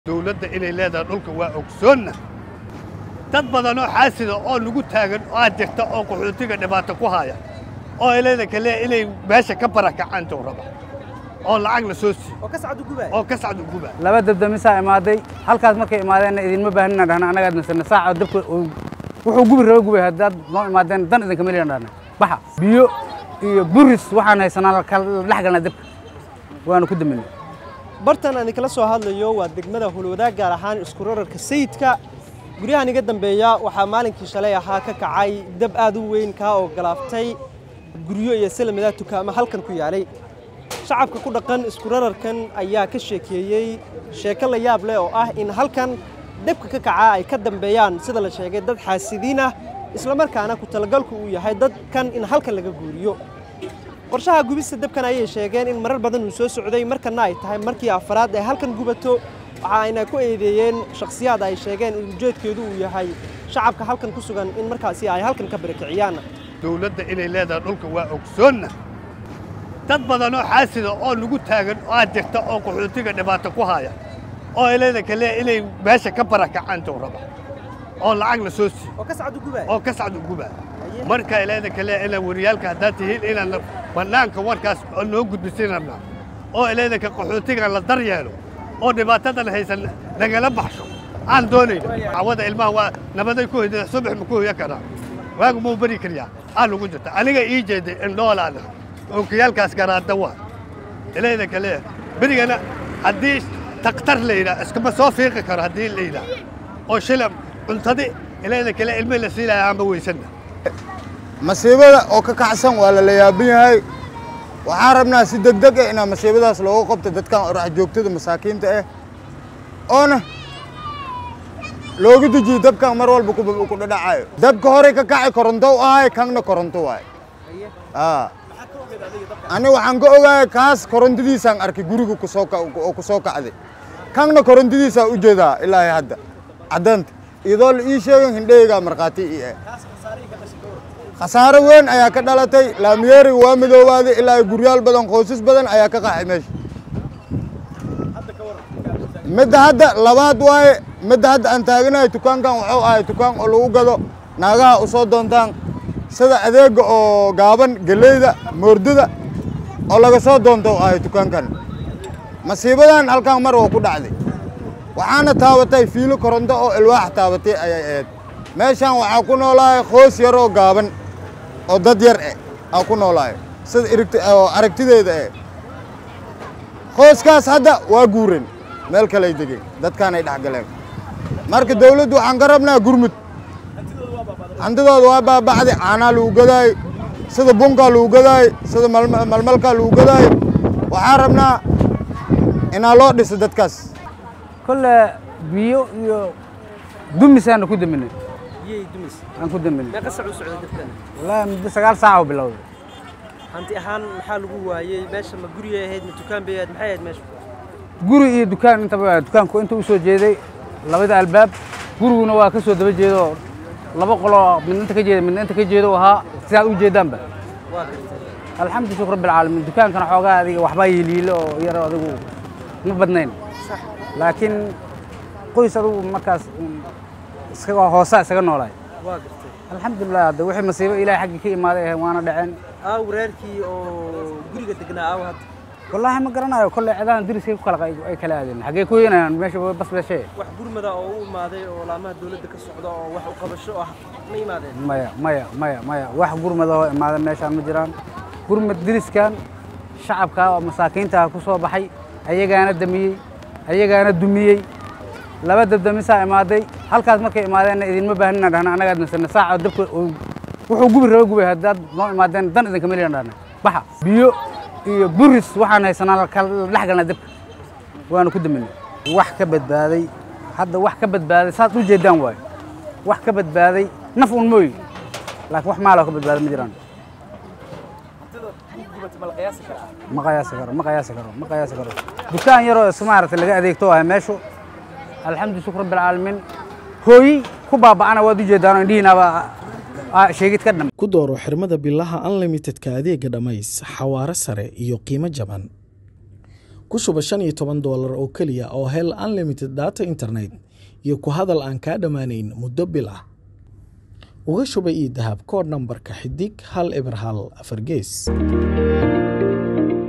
dowladda inay leedahay dhulka waa ogsoonna dad badanoo xaasida oo nagu taagan oo aad jirta oo qaxootiga dhibaato ku haya oo ay leeda kale inay meesha ka barakacaan tow raba oo lacag la soo siiyo oo ka sacdu gubay oo ka sacdu guba laba dabdamisaa imaaday halkaas markay imaadeenna idinma baahnina dhahna anagaad nasana saaca dabka uu- wuxuu gubi raba gubay haddaad noo imaadeen dan idinkama liyan dhahna baxa biyo iyo buris waxaan haysanaa kala dhex galnaa dabka waanu ku daminay bartan aan kala soo hadlayo waa degmada hulwadaag gaar ahaan isku rararka sayidka guryahan iga dambeeya waxaa maalinkii shalay ahaa ka kacay dab aad u weyn kaa oo galaaftay guryo iyo salamadaa tukaamo halkan ku yaalay shacabka ku dhaqan isku rararkan ayaa ka sheekeeyey sheeko la yaab leh oo ah in halkan dabka ka kaca ay ka dambeeyaan sida la sheegay dad xaasidiin ah islamarkaana ku talagalku uu yahay dadkan in halkan laga guuriyo qorshaha gubista dabkan ayay sheegeen in marar badan uu soo socday markana ay tahay markii afaraad ay halkan gubato waxa ayna ku eedeeyeen shakhsiyaad ay sheegeen in ujeedkeedu uu yahay shacabka halkan ku sugan in markaasi ay halkan ka barakiciyaan dowladda inay leedahay dhulka waa ogsoonna dad badanoo xaasida oo nagu taagan oo aad jirta oo qaxootiga dhibaato ku haya oo ay leeda kale inay meesha ka barakacaan tow raba oo lacag la soo siiyo oo ka sacdu gubay oo ka sacdu guba marka ileeda kale inaan wariyaalka haddaad tihiin inaan bannaanka warkaas oo noo gudbisinarna oo ileeda ka qaxootiga la daryeelo oo dhibaatadan haysan nagala baxsho aan doonayno cawada ilmaha waa nabaday ku hoyda subax ma ku hoya karaa waagu muu beri kariyaa aa lagu jirta aniga ii jeeday indhoolaana onkiyaalkaas garaada waa ileeda kale berigana haddii takhtar la yidhaah iskama soo fiiqi karo haddii la yidhaah oo shilam cuntadi ileeda kale ilmihii la siilaya aanba weysanna masiibada oo ka kacsan waa la la yaaban yahay waxaan rabnaa si degdeg ah inaa masiibadaas looga qabto dadkan orax joogtada masaakiinta ah oona looga dejiyo dabkan mar walba ku ku dhadhacayo dabka horey ka kacay koronto u ahay kanna koronto waay aa ani waxaan ka ogahay kaas korontadiisaan arkay guriga kusoo ka- oo ku soo kacday kanna korontadiisaa u jeedaa ilaa iyo hadda caddaanta iyadoo la ii sheegin hindheygaa markhaati ii ah khasaaro weyn ayaa ka dhalatay laamiyeeriga waa midoobaaday ilaa ay guryaal badan qoysas badan ayaa ka qaxay meesha midda hadda labaad waaye midda hadda aan taaganahay dukaankan wuxuu ahay dukaan oo lagu gado naagaha u soo doontaan sida adeega oo gaaban geleyda moordada oo laga soo doonto u ahay dukaankan masiibadan halkan mar waa ku dhacday waxaana taabatay fiilo koronto oo ilwaax taabatay ayay ahayd meeshan waxaa ku noolaahay qoys yar oo gaaban oo dad yar eh aa ku noolaahay sida irigt- oo aragtideeda eh qoyskaas hadda waa guureen meel kale ay degeen dadkaan ay dhex galeen marka dawladdu waxaan ka rabnaa gurmud hantidooda waa baaba'day caanaa lagu gadaay sida bunkaa lagu gadaay sida malma- malmalkaa lagu gadaay waxaan rabnaa inaa loo dhiso dadkaas kolle biyo iyo dumisaanu ku daminay biyey dumis aan ku daminay meeqa sac u socda dabkan wallaahi muddo sagaal saaca oo bilowday hanti ahaan maxaa lagu waayey meesha ma guriyay ahayd ma dukaan bay ahayd maxay ahayd meesha guri iyo dukaan intaba waa dukaanku inta u soo jeeday labada albaab guriguna waa ka soo daba jeedo laba qoloo midna inta ka jeeda midna inta ka jeedo ahaa sidaad u jeedaanba waa gartay alxamdu shukr rabbi alcaalamiin dukaankana xoogaa adiga waxbaa yiiliilo oo yar adigu ma badnayn sax laakiin qoys adigu markaas un iskaga hoosa isaga noolaay waa gartay alxamdulilah hadda wixii masiibo ilaahay xaggii ka imaaday ahayn waana dhaceen aaw reerkii oo guriga degnaa aaw hadda wallaahi ma garanayo kolley cidahan diriskay ku kala qay- ay kala aadeen xaggee ku heenayaan meesha waa bas beeshee wax gurmada oo u imaaday oo laamaha dawladda ka socda oo wax u qabasho ah ma imaadeen maya maya maya maya wax gurmadahoo imaada meeshaan ma jiraan gurmad diriskan shacabka oo masaakiinta ku soo baxay ayagaana damiyey ayagaana dumiyey laba dabdamisaa imaaday halkaas markay imaadeenna idinma baahnina dhahna anagaad nasana saaca dabka uu- wuxuu gubi raba gubay haddaad noo imaadeen dan idinkama liyan dhahna baxa biyo iyo buris waxaan haysanaa kala dhex galnaa dabka waanu ku daminay wax ka badbaaday hadda wax ka badbaaday saad u jeedaan waayo wax ka badbaaday naf un mooy laakiin wax maaloo ka badbaaday ma jiraan ma qiyaasi karo ma qiyaasi karo ma qiyaasi karo dukaan yaroo is maaragtay laga adeegto ahay meeshu alxamdu shukr rabbi alcaalamiin hooyi ku baaba'ana waad u jeedaanoo indhihiinaaba aa sheegid ka dham ku dooro xirmada bilaha unlimitedka adeega dhammays xawaare sare iyo qiimo jaban ku shuba shan iyo toban doolar oo keliya oo hel unlimited data internet iyo ku hadal aan kaa dhammaanayn muddo bil ah uga shuba ii dahab koodh nambarka xidig hal eber hal afar gees